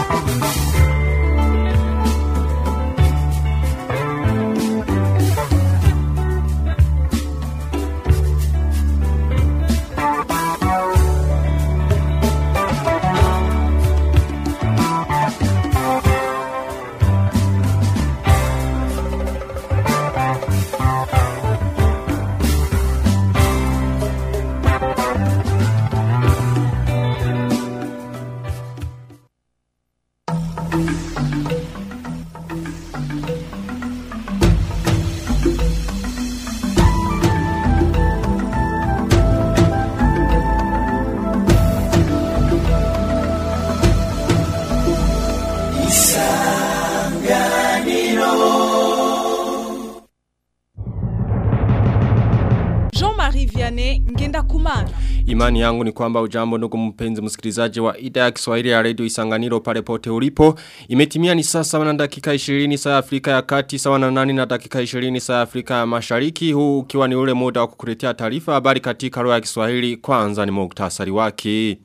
Jean-Marie Vianney ngenda kumana. Imani yangu ni kwamba ujambo ndugu mpenzi msikilizaji wa idhaa ya Kiswahili ya Radio Isanganiro pale pote ulipo. Imetimia ni saa sawa na dakika 20 saa ya Afrika ya Kati sawa na nani na dakika 20 saa ya Afrika ya Mashariki. Huu ukiwa ni ule muda wa kukuletea taarifa habari katika lugha ya Kiswahili. Kwanza ni muktasari wake.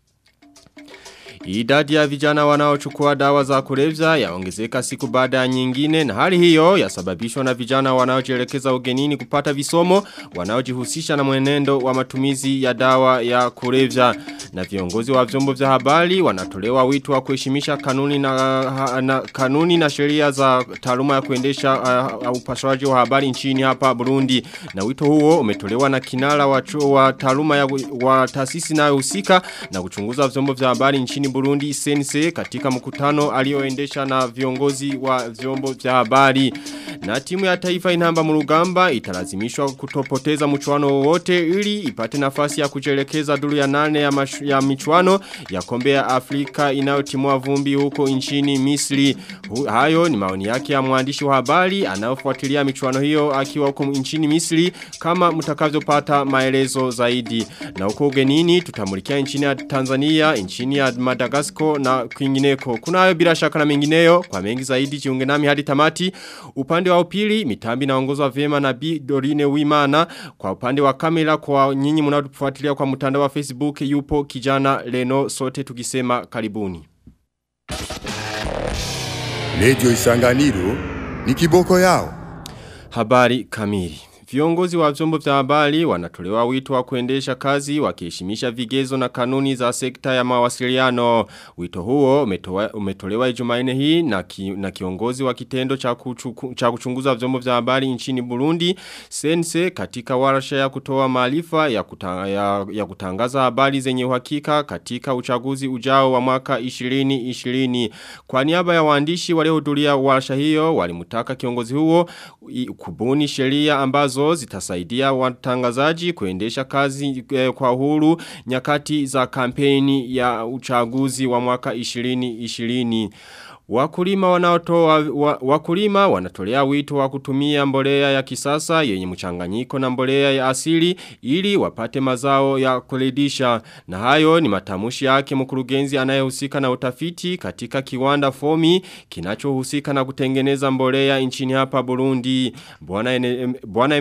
Idadi ya vijana wanaochukua dawa za kulevya yaongezeka siku baada ya nyingine na hali hiyo yasababishwa na vijana wanaojielekeza ugenini kupata visomo wanaojihusisha na mwenendo wa matumizi ya dawa ya kulevya na viongozi wa vyombo vya habari wanatolewa wito wa kuheshimisha kanuni na, na kanuni na sheria za taaluma ya kuendesha uh, upashaji wa habari nchini hapa Burundi na wito huo umetolewa na kinara wa, wa taaluma ya wa taasisi inayohusika na kuchunguza vyombo vya habari nchini Burundi sense katika mkutano alioendesha na viongozi wa vyombo vya habari. Na timu ya taifa inamba murugamba italazimishwa kutopoteza mchuano wote ili ipate nafasi ya kujelekeza duru ya nane ya, mashu, ya michuano ya kombe ya Afrika inayotimua vumbi huko nchini Misri. Hu, hayo ni maoni yake ya mwandishi wa habari anayofuatilia michuano hiyo akiwa huko nchini Misri kama mtakavyopata maelezo zaidi. Na huko ugenini tutamulikia nchini ya Tanzania, nchini ya Madagascar na kwingineko. Kuna hayo bila shaka na mengineyo kwa mengi zaidi jiunge nami hadi tamati. Upande wa upili mitambi naongozwa vyema na Bi Dorine Wimana kwa upande wa kamera kwa nyinyi mnaotufuatilia kwa mtandao wa Facebook yupo kijana Leno sote tukisema karibuni. Radio Isanganiro ni kiboko yao. Habari kamili. Viongozi wa vyombo vya habari wanatolewa wito wa kuendesha kazi wakiheshimisha vigezo na kanuni za sekta ya mawasiliano. Wito huo umetolewa, umetolewa Jumanne hii na, ki, na kiongozi wa kitendo cha, kuchuku, cha kuchunguza vyombo vya habari nchini Burundi Sense katika warsha ya kutoa maarifa ya, kuta, ya, ya kutangaza habari zenye uhakika katika uchaguzi ujao wa mwaka 2020. Kwa niaba ya waandishi waliohudhuria warsha hiyo walimtaka kiongozi huo kubuni sheria ambazo ambazo zitasaidia watangazaji kuendesha kazi eh, kwa huru nyakati za kampeni ya uchaguzi wa mwaka 2020. Wakulima wanaotoa wa, wakulima wanatolea wito wa kutumia mbolea ya kisasa yenye mchanganyiko na mbolea ya asili ili wapate mazao ya kuridhisha na hayo ni matamushi yake mkurugenzi anayehusika na utafiti katika kiwanda fomi kinachohusika na kutengeneza mbolea nchini hapa Burundi bwana bwana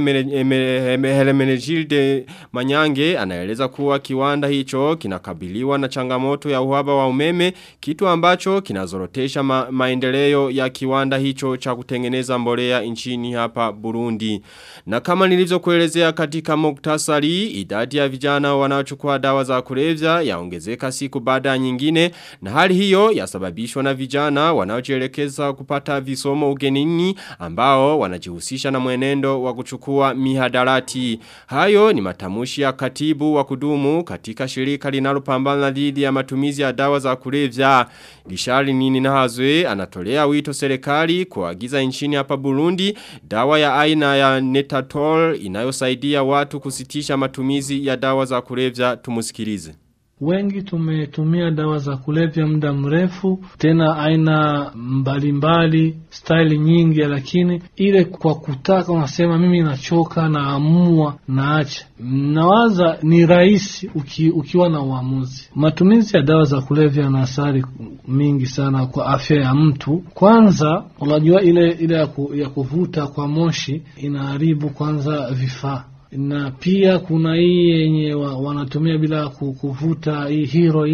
Hermenegilde Manyange anaeleza kuwa kiwanda hicho kinakabiliwa na changamoto ya uhaba wa umeme kitu ambacho kinazorotesha ma, maendeleo ya kiwanda hicho cha kutengeneza mbolea nchini hapa Burundi. Na kama nilivyokuelezea katika muktasari, idadi ya vijana wanaochukua dawa za kulevya yaongezeka siku baada ya nyingine na hali hiyo yasababishwa na vijana wanaojielekeza kupata visomo ugenini ambao wanajihusisha na mwenendo wa kuchukua mihadarati. Hayo ni matamushi ya katibu wa kudumu katika shirika linalopambana dhidi ya matumizi ya dawa za kulevya. Gishari nini na hazwe anatolea wito serikali kuagiza nchini hapa Burundi dawa ya aina ya Netatol inayosaidia watu kusitisha matumizi ya dawa za kulevya tumusikilize. Wengi tumetumia dawa za kulevya muda mrefu, tena aina mbalimbali, staili nyingi, lakini ile kwa kutaka unasema mimi nachoka, naamua, naacha. Nawaza ni rahisi uki, ukiwa na uamuzi. Matumizi ya dawa za kulevya na athari mingi sana kwa afya ya mtu. Kwanza unajua ile ile ya, ku, ya kuvuta kwa moshi inaharibu kwanza vifaa na pia kuna hii yenye wa, wanatumia bila kuvuta hii heroin.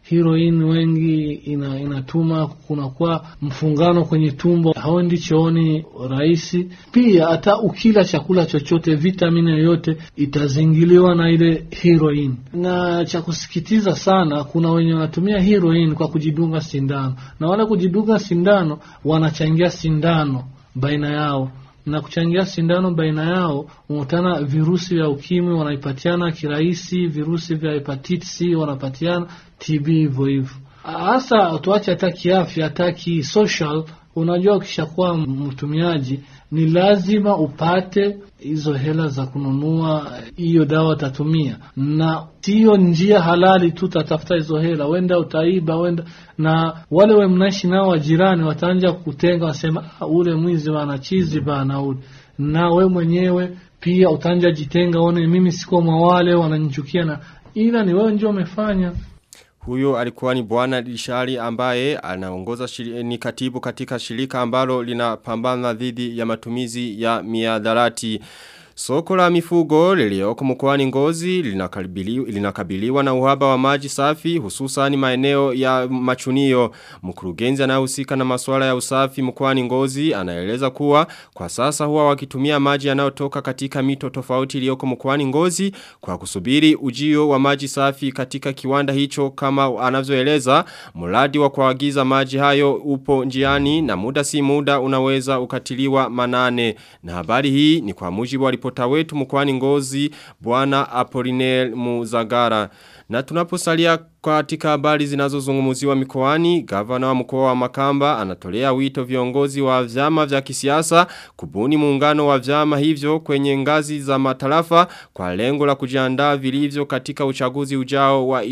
heroin wengi ina, inatuma kunakuwa mfungano kwenye tumbo, hauendi chooni rahisi. Pia hata ukila chakula chochote, vitamini yoyote itazingiliwa na ile heroin. Na cha kusikitiza sana, kuna wenye wanatumia heroin kwa kujidunga sindano, na wale kujidunga sindano wanachangia sindano baina yao na kuchangia sindano baina yao, unakutana virusi vya ukimwi wanaipatiana kirahisi, virusi vya hepatitis C wanapatiana, TB hivyo hivyo. Hasa tuache hata kiafya, hata kisocial. Unajua, ukishakuwa mtumiaji ni lazima upate hizo hela za kununua hiyo dawa utatumia, na siyo njia halali tu utatafuta hizo hela, wenda utaiba, wenda na wale we mnaishi nao wajirani wataanja kutenga, wasema ah, ule mwizi bana chizi bana ule, na we mwenyewe pia utanja jitenga, one mimi siko mwa wale wananichukia, na ila ni wewe ndio umefanya. Huyo alikuwa ni bwana Lishari ambaye anaongoza shiri, ni katibu katika shirika ambalo linapambana dhidi ya matumizi ya miadharati. Soko la mifugo lilioko mkoani Ngozi linakabiliwa, linakabiliwa na uhaba wa maji safi hususan maeneo ya machunio. Mkurugenzi anayehusika na masuala ya usafi mkoani Ngozi anaeleza kuwa kwa sasa huwa wakitumia maji yanayotoka katika mito tofauti iliyoko mkoani Ngozi kwa kusubiri ujio wa maji safi katika kiwanda hicho kama anavyoeleza mradi wa kuagiza maji hayo upo njiani na muda si muda unaweza ukatiliwa manane. Na habari hii ni kwa mujibu wa ripota wetu mkwani ngozi bwana Apolinel Muzagara. Na tunaposalia katika habari zinazozungumziwa mikoani, gavana wa mkoa wa Makamba anatolea wito viongozi wa vyama vya kisiasa kubuni muungano wa vyama hivyo kwenye ngazi za matarafa kwa lengo la kujiandaa vilivyo katika uchaguzi ujao wa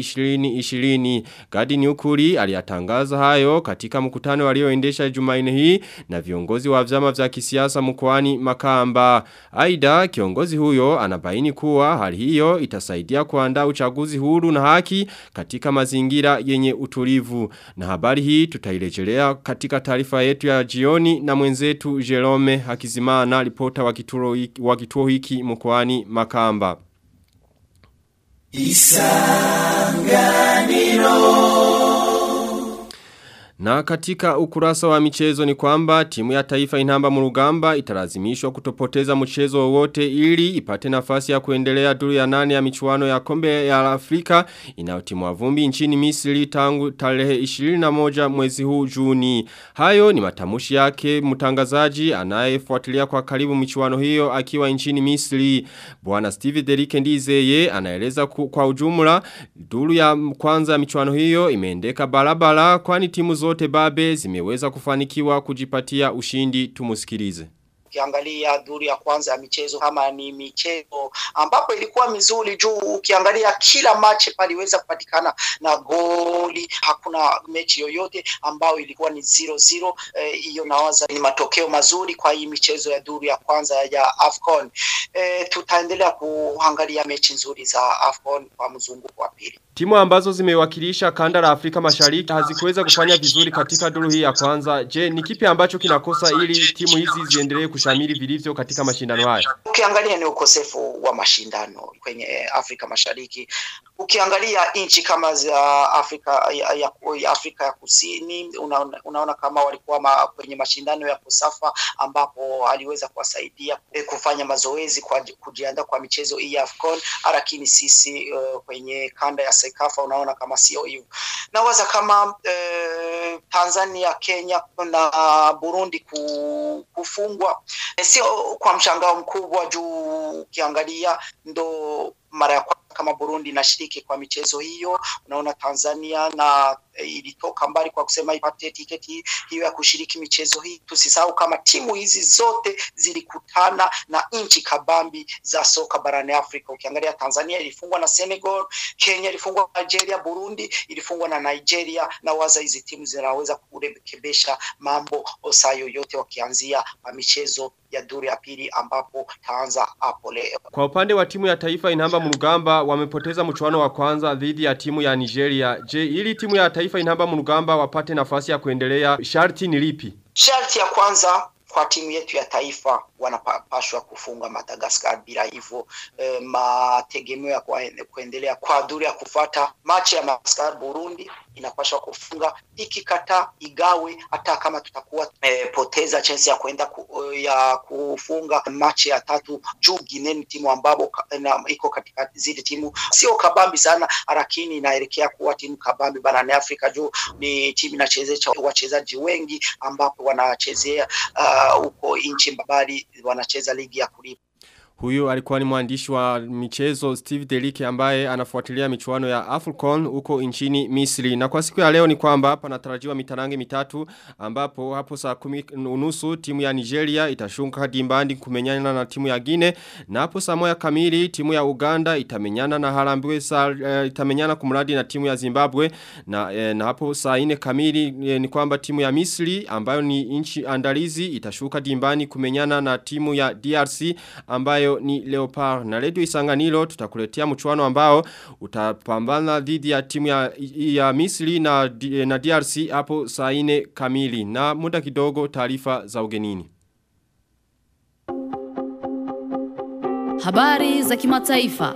2020. Gadi Nyukuri aliyatangaza hayo katika mkutano walioendesha Jumanne hii na viongozi wa vyama vya kisiasa mkoani Makamba. Aidha kiongozi huyo anabaini kuwa hali hiyo itasaidia kuandaa uchaguzi huru na haki katika mazingira yenye utulivu. Na habari hii tutairejelea katika taarifa yetu ya jioni na mwenzetu Jerome Hakizimana ripota wa kituo hiki, wa kituo hiki mkoani Makamba. Na katika ukurasa wa michezo ni kwamba timu ya taifa inamba murugamba italazimishwa kutopoteza mchezo wowote ili ipate nafasi ya kuendelea duru ya nane ya michuano ya kombe ya Afrika inayotimwa vumbi nchini Misri tangu tarehe 21 mwezi huu Juni. Hayo ni matamushi yake mtangazaji anayefuatilia kwa karibu michuano hiyo akiwa nchini Misri. Bwana Steve Derike Ndizeye anaeleza kwa ujumla duru ya kwanza ya michuano hiyo imeendeka barabara kwani timu zote babe zimeweza kufanikiwa kujipatia ushindi tumusikilize. Ukiangalia duru ya kwanza ya michezo kama ni michezo ambapo ilikuwa mizuri juu, ukiangalia kila machi paliweza kupatikana na goli, hakuna mechi yoyote ambayo ilikuwa ni 0-0. Hiyo eh, nawaza ni matokeo mazuri kwa hii michezo ya duru ya kwanza ya AFCON. Eh, tutaendelea kuangalia mechi nzuri za AFCON kwa mzunguko wa pili. Timu ambazo zimewakilisha kanda la Afrika Mashariki hazikuweza kufanya vizuri katika duru hii ya kwanza. Je, ni kipi ambacho kinakosa ili timu hizi ziendelee kushamiri vilivyo katika mashindano haya? Ukiangalia ni ukosefu wa mashindano kwenye Afrika Mashariki. Ukiangalia nchi kama za Afrika ya, ya, ya Afrika ya Kusini unaona, unaona kama walikuwa ma, kwenye mashindano ya Kosafa ambapo aliweza kuwasaidia eh, kufanya mazoezi kwa kujiandaa kwa michezo hii ya AFCON, lakini sisi uh, kwenye kanda ya Sekafa unaona kama sio hivyo. Nawaza kama eh, Tanzania, Kenya na Burundi kufungwa eh, sio kwa mshangao mkubwa juu ukiangalia ndo mara ya kwanza kama Burundi inashiriki kwa michezo hiyo. Unaona Tanzania na e, ilitoka mbali kwa kusema ipate tiketi hiyo ya kushiriki michezo hii. Tusisahau kama timu hizi zote zilikutana na nchi kabambi za soka barani Afrika. Ukiangalia Tanzania ilifungwa na Senegal, Kenya ilifungwa na Nigeria, Burundi ilifungwa na Nigeria, na waza hizi timu zinaweza kurekebisha mambo saa yoyote wakianzia kwa michezo ya duru ya pili ambapo taanza hapo leo. Kwa upande wa timu ya taifa inamba mrugamba wamepoteza mchuano wa kwanza dhidi ya timu ya Nigeria. Je, ili timu ya taifa inamba mrugamba wapate nafasi ya kuendelea sharti ni lipi? Sharti ya kwanza kwa timu yetu ya taifa wanapashwa kufunga Madagascar. Bila hivyo eh, mategemeo ya kwa- kuendelea kwa duru ya kufata machi ya Madagascar Burundi inapashwa kufunga, ikikataa igawe, hata kama tutakuwa eh, poteza chance ya kwenda ku, ya kufunga machi ya tatu juu Guinea ni timu ambapo ka- na- iko katika zile timu sio kabambi sana, lakini inaelekea kuwa timu kabambi barani Afrika juu ni timu inachezesha wachezaji wengi ambapo wanachezea ah, huko nchi mbali wanacheza ligi ya kulipa. Huyu alikuwa ni mwandishi wa michezo Steve Delike ambaye anafuatilia michuano ya Afcon huko nchini Misri. Na kwa siku ya leo ni kwamba panatarajiwa mitarange mitatu ambapo hapo saa kumi unusu timu ya Nigeria itashuka dimbandi kumenyana na timu ya Guinea na hapo saa moja kamili timu ya Uganda itamenyana na Harambee Star eh, itamenyana kumradi na timu ya Zimbabwe na, eh, na hapo saa ine kamili eh, ni kwamba timu ya Misri ambayo ni nchi andalizi itashuka dimbani kumenyana na timu ya DRC ambayo ni Leopard na Radio Isanganiro tutakuletea mchuano ambao utapambana dhidi ya timu ya, ya Misri na, na DRC hapo saa ine kamili na muda kidogo taarifa za ugenini. Habari za kimataifa.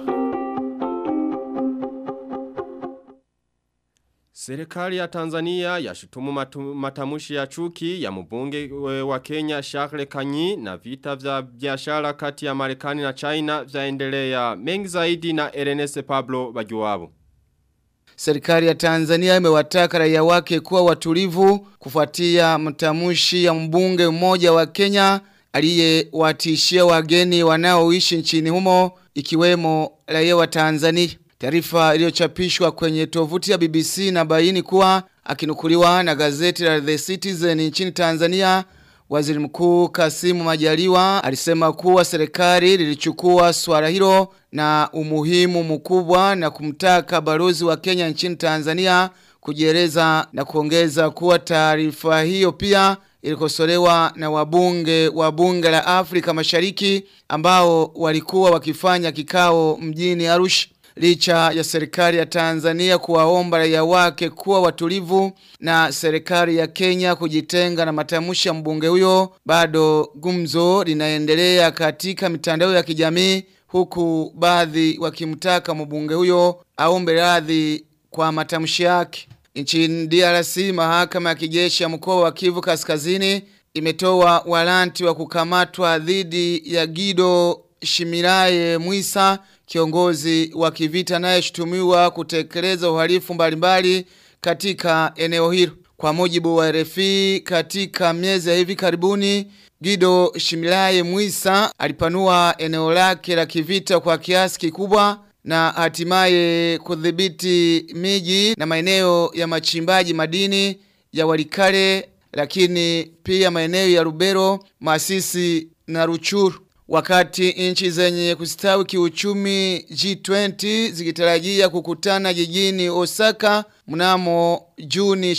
Serikali ya Tanzania yashutumu matu- matamushi ya chuki ya mbunge we- wa Kenya Charles Kanyi na vita vya biashara kati ya Marekani na China vyaendelea mengi zaidi na Ernest Pablo Bajuwabo. Serikali ya Tanzania imewataka raia wake kuwa watulivu kufuatia mtamushi ya mbunge mmoja wa Kenya aliyewatishia wageni wanaoishi nchini humo ikiwemo raia wa Tanzania. Taarifa iliyochapishwa kwenye tovuti ya BBC na baini kuwa akinukuliwa na gazeti la The Citizen nchini Tanzania Waziri Mkuu Kasimu Majaliwa alisema kuwa serikali lilichukua swala hilo na umuhimu mkubwa na kumtaka balozi wa Kenya nchini Tanzania kujieleza na kuongeza kuwa taarifa hiyo pia ilikosolewa na wabunge wa bunge la Afrika Mashariki ambao walikuwa wakifanya kikao mjini Arusha. Licha ya serikali ya Tanzania kuwaomba raia wake kuwa watulivu na serikali ya Kenya kujitenga na matamshi ya mbunge huyo, bado gumzo linaendelea katika mitandao ya kijamii huku baadhi wakimtaka mbunge huyo aombe radhi kwa matamshi yake. Nchini DRC, mahakama ya kijeshi ya mkoa wa Kivu Kaskazini imetoa waranti wa kukamatwa dhidi ya Gido Shimiraye Mwisa kiongozi wa kivita anayeshutumiwa kutekeleza uhalifu mbalimbali katika eneo hilo. Kwa mujibu wa RFI katika miezi ya hivi karibuni Gido Shimilaye Mwisa alipanua eneo lake la kivita kwa kiasi kikubwa na hatimaye kudhibiti miji na maeneo ya machimbaji madini ya Walikale lakini pia maeneo ya Rubero, Masisi na Ruchuru. Wakati nchi zenye kustawi kiuchumi G20 zikitarajia kukutana jijini Osaka mnamo Juni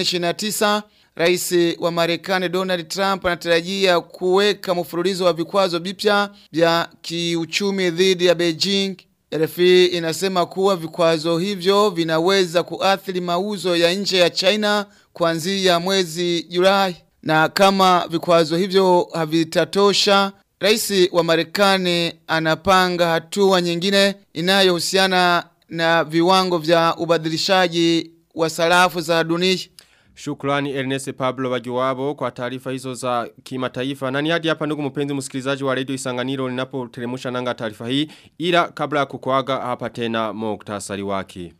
28-29, Rais wa Marekani Donald Trump anatarajia kuweka mfululizo wa vikwazo vipya vya kiuchumi dhidi ya Beijing. RFI inasema kuwa vikwazo hivyo vinaweza kuathiri mauzo ya nje ya China kuanzia mwezi Julai. Na kama vikwazo hivyo havitatosha, Rais wa Marekani anapanga hatua nyingine inayohusiana na viwango vya ubadilishaji wa sarafu za dunia. Shukrani Ernest Pablo Wajuwabo kwa taarifa hizo za kimataifa. Na ni hadi hapa ndugu mpenzi msikilizaji wa Radio Isanganiro ninapoteremsha nanga taarifa hii ila kabla ya kukuaga hapa tena muktasari wake.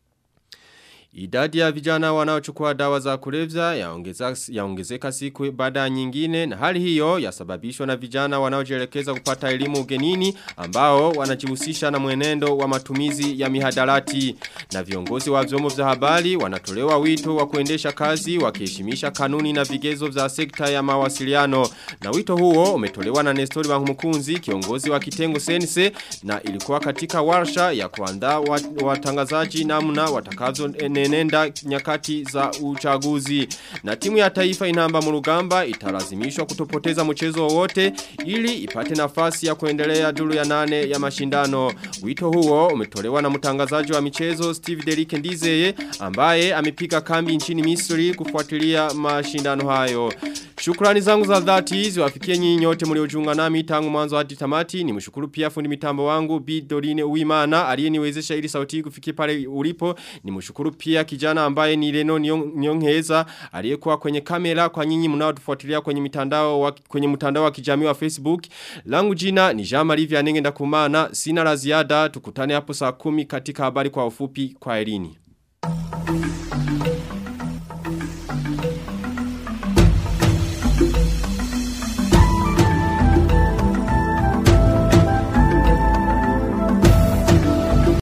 Idadi ya vijana wanaochukua dawa za kulevya yaongeza yaongezeka siku baada ya nyingine na hali hiyo yasababishwa na vijana wanaojielekeza kupata elimu ugenini ambao wanajihusisha na mwenendo wa matumizi ya mihadarati na viongozi wa vyombo vya habari wanatolewa wito wa kuendesha kazi wakiheshimisha kanuni na vigezo vya sekta ya mawasiliano na wito huo umetolewa na Nestori Bankumukunzi kiongozi wa kitengo sense na ilikuwa katika warsha ya kuandaa watangazaji namna watakavyo nenenda nyakati za uchaguzi. Na timu ya taifa inamba murugamba italazimishwa kutopoteza mchezo wowote ili ipate nafasi ya kuendelea duru ya nane ya mashindano. Wito huo umetolewa na mtangazaji wa michezo Steve Derike Ndizeye ambaye amepiga kambi nchini Misri kufuatilia mashindano hayo. Shukrani zangu za dhati ziwafikie nyinyi nyote mliojiunga nami tangu mwanzo hadi tamati. Nimshukuru pia fundi mitambo wangu Bi Dorine Uimana aliyeniwezesha ili sauti hii kufikia pale ulipo. Nimshukuru pia kijana ambaye ni Leno Nyongeza aliyekuwa kwenye kamera kwa nyinyi mnaotufuatilia kwenye mitandao wa, kwenye mtandao wa kijamii wa Facebook. Langu jina ni Jean Marie Vianenge ndakumana. Sina la ziada tukutane hapo saa kumi katika habari kwa ufupi kwa Elini.